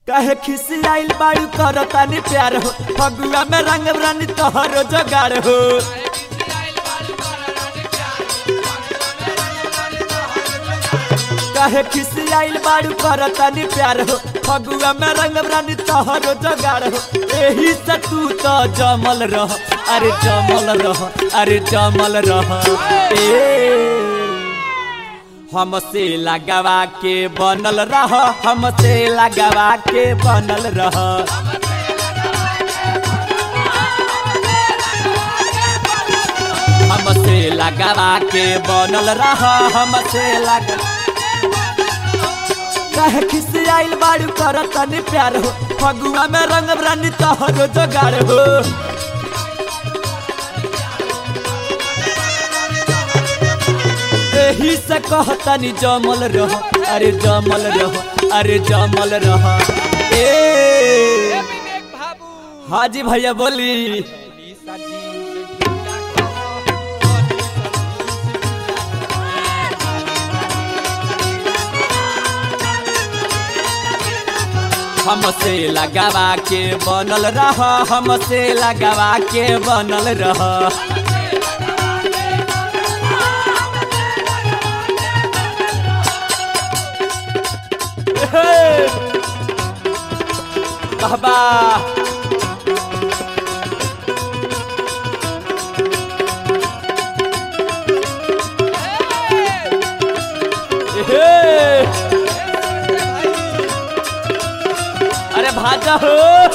कहे खिसियाइल बाड़ू करतानी प्यार हो फगुआ में रंग रानी तोहरो जोगाड़ हो कहे खिसियाइल बाड़ू करतानी प्यार हो फगुआ में रंग रानी तोहरो जोगाड़ हो एही से तू तो जमल रह अरे जमल रह अरे जमल रह ए हमसे लगावा के बनल रह हमसे लगावा के बनल रह हमसे लगावा के बनल रह हमसे लगा कहे खिसियाइल बाड़ू कर तनी प्यार हो फगुआ में रंग रानी तोहरो जोगाड़ हो एही से कहतनी जमल रह अरे जमल रह अरे जमल रह ए विवेक बाबू हाजी भैया बोली ईसा जी से ढीला करो हमसे लगावा के बनल रह हमसे लगावा के बनल रह बाबा अरे भाजा हो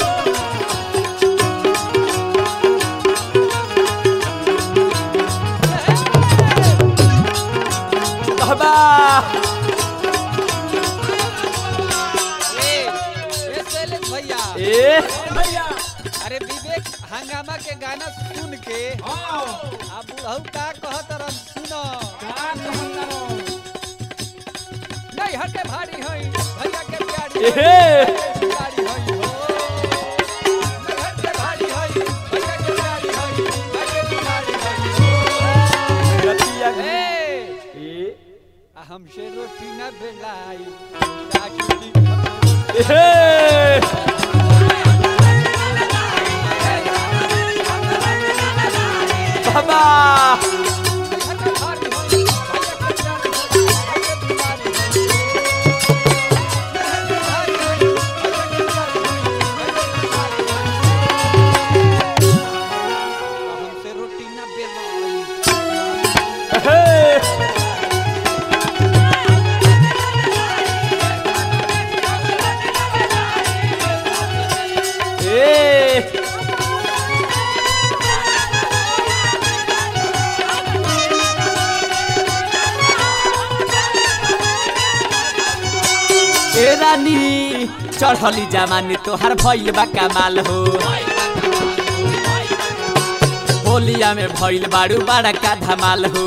बाबा ए ए शैलेश भैया ए अरे विवेक हंगामा के गाना सुन के अब बुढ़ऊ का कहत रन सुनो नहीं हटे भारी हई भैया के प्यारी हई, एहे। प्यारी हई हो नहीं हटे भारी हई भैया के प्यारी हई भैया के प्यारी हई रतिया ए ए आ हमसे रोटी न बेलाई राजू जी एहे। बाबा हटे भारी हई भैया के प्यारी हई भैया के प्यारी हई हटे भारी हई भैया के प्यारी हई भैया के प्यारी हई आ हमसे रोटी न बेलाई एहे। ए ए रानी चढ़ली जमानी तोहार भइल बा कमाल हो होलिया में भइल बाड़ू बड़ा का धमाल हो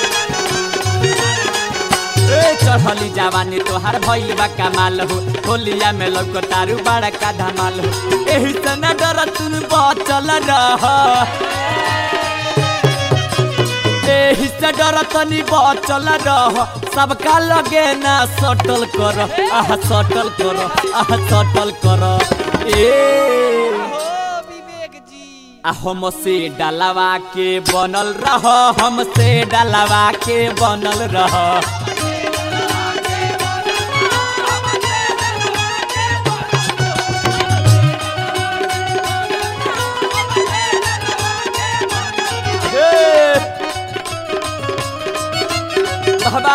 ए चढ़ली जवानी तोहार भइल बा कमाल हो होलिया में लौकतारू बड़ा का धमाल हो एही से न डर तुन बचल रह एही से डर तनी बचल रह सबका लगे ना सटल कर आह सटल कर आह सटल कर ए हो विवेक जी आ हमसे डलवा के बनल रह हमसे डलवा के बनल रह बाबा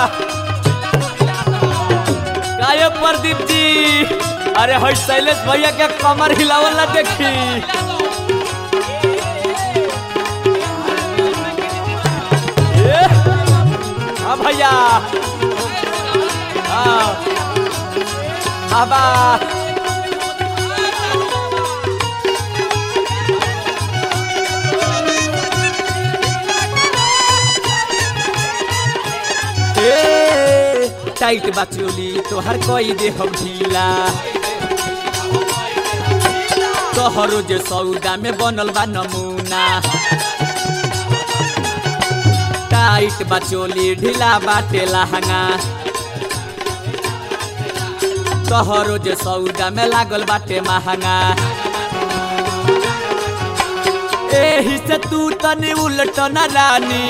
काय प्रदीप जी अरे हई शैलेश भैया के कमर हिलावल ना देखी ए, हाँ भैया हाँ बाबा ए, टाइट बाचोली तोहर कोई दे हम ढीला तोहरो जे सौदा में बनल बा नमूना टाइट बाचोली ढीला बाटे लहंगा तोहरो जे सौदा में लागल बाटे महंगा एही से तू तनी उलट न रानी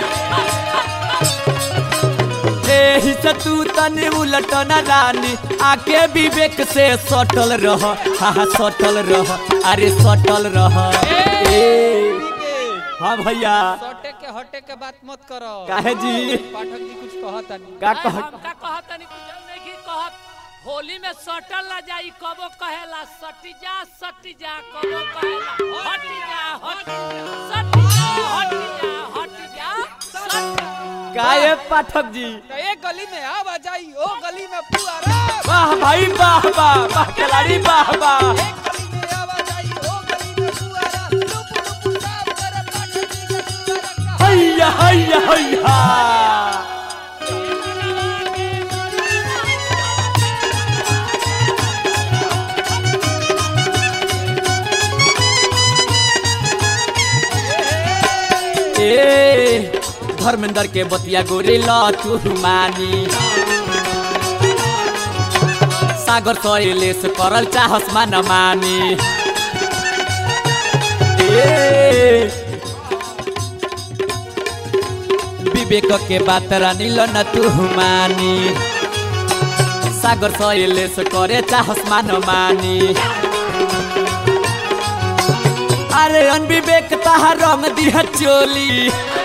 एही से तू तनी उलट न रानी आके विवेक से सटल रह हाँ हाँ सटल रह अरे सटल रह ए हाँ भैया सटे के हटे के बात मत करो काहे जी पाठक जी कुछ कहता नहीं का नहीं, कह हम का कहत नहीं कुछ नहीं की कहत होली में सटल ना जाई कबो कहेला सटी जा सटी जा कबो कहेला हटी जा हटी जा सटी जा हटी जा हटी जा सट काहे पाठक जी तो एक गली में आ जाई ओ गली में पुआरा वाह भाई वाह वाह वाह खिलाड़ी वाह वाह एक गली में आ जाई ओ गली में पुआरा लुप लुप साफ करे पाठक जी के पुआरा का हैया हैया हैया ए धर्मेंद्र के बतिया गोरे ल तू मानी सागर सहेले से करल चाहस मान मानी ए विवेक के बात रानी ल न तू मानी सागर सहेले से करे चाहस मान मानी अरे अनविवेक तहा रंग दिया चोली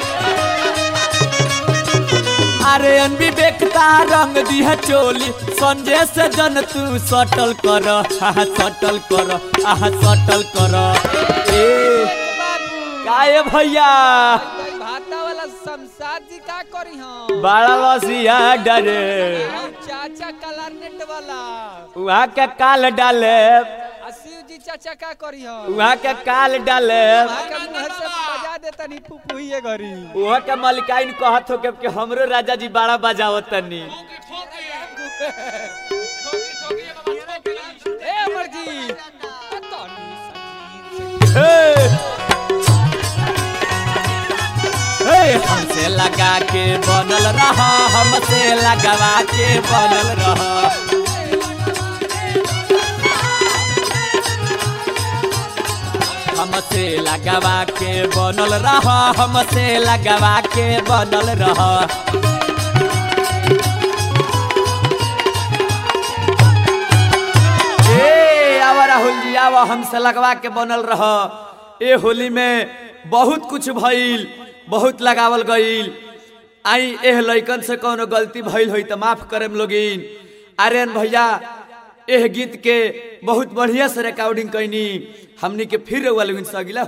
अरे अनविवेक तहा रंग दिया चोली संजय से जन तू सटल कर आहा सटल कर आहा सटल कर ए बाबू काहे भैया भाई भाता वाला शमशाद जी का करी हम बड़ा बसिया डरे हम चाचा कलारनेट वाला वहाँ के काल डाले आ शिव जी चाचा का करी हम वहाँ के काल डाले वहाँ के मुंह से बजा देता नहीं फुफुइए घरी वहाँ के मलिकाइन कहत हो के हमरो राजा जी बड़ा बजावत तनी ए अमर जी तनी सजीव से हे हे, हमसे लगा के बनल रहा हमसे लगवा के बनल रहा हमसे लगवा के बनल रहा हमसे लगवा के बनल रहा ए आवा राहुल जी आवा हमसे लगवा के बनल रह ए होली में बहुत कुछ भइल बहुत लगावल गइल आई एह लइकन से कोनो गलती भइल होई त माफ करम लोगिन आर्यन भैया एह गीत के बहुत बढ़िया से रिकॉर्डिंग कैनी हमनी के फिर वाले अगला